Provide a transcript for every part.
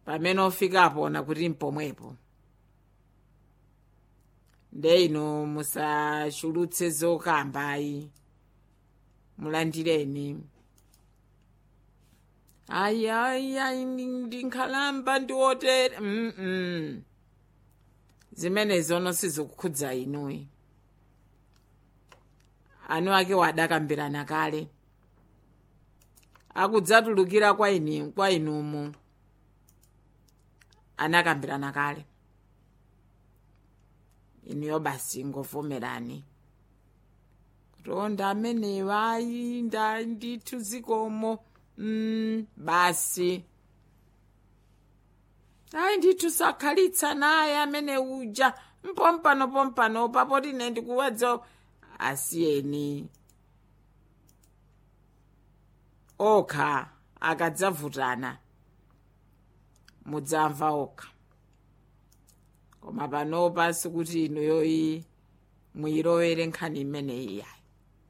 pamene ofikapo na kuti mpomwepo nde inu musachulutse zokambayi mulandireni ayi ayi ayi ndi- ndinkhalamba ndiwotere mm -mm. zimenezo sizikukhudza inuyi anu ake wadakambirana kale akudzatulukira kwa ini kwa inumu anakambirana kale inuyo basi ngovomerani kuti onda amenewa ayi nda ndithu zikomo mm, basi ayi ndithu sakhalitsa naye amene uja mpompano pompano papoti ine ndikuwedza asiyeni okha akadzavutana mudzamva okha koma panopa sikuti inuyoyi mwilowere nkhani imeneyi yayi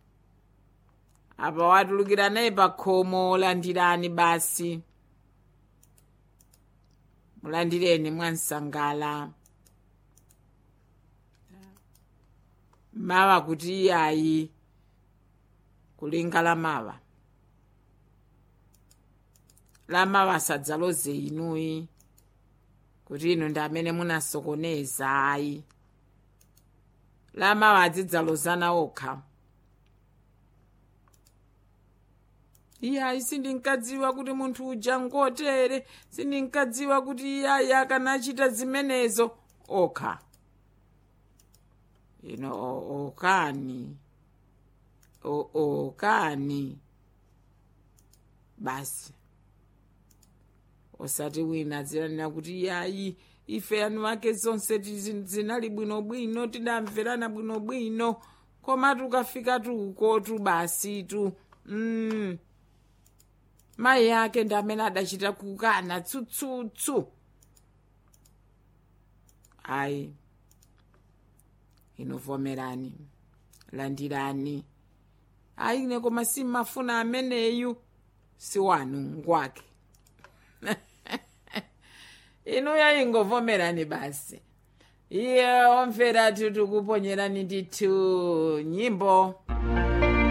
apa watulukira naye pa khomo landirani basi mulandireni mwansangala mawa kuti iyayi kulinga la mawa la mawa sadzaloze inuyi kuti inu ndi amene munasokoneza ayi la mawa adzidzalozana okha iyayi sindinkadziwa kuti munthu uja ngotere sindinkadziwa kuti iyayi akanachita zimenezo okha ino o- okani o- okani basi osati wina zilanena kuti iyayi ife anu ake zonse tizi- zinali bwinobwino tidamverana bwinobwino koma tukafika tuko tu basi tu mm. mayi ake ndi amene adachita kukana tsutsutsu ayi inovomerani landirani ayi ine koma simmafuna ameneyu si wanu ngwake inu yayingovomerani basi iye omvera tikuponyerani ndithu nyimbo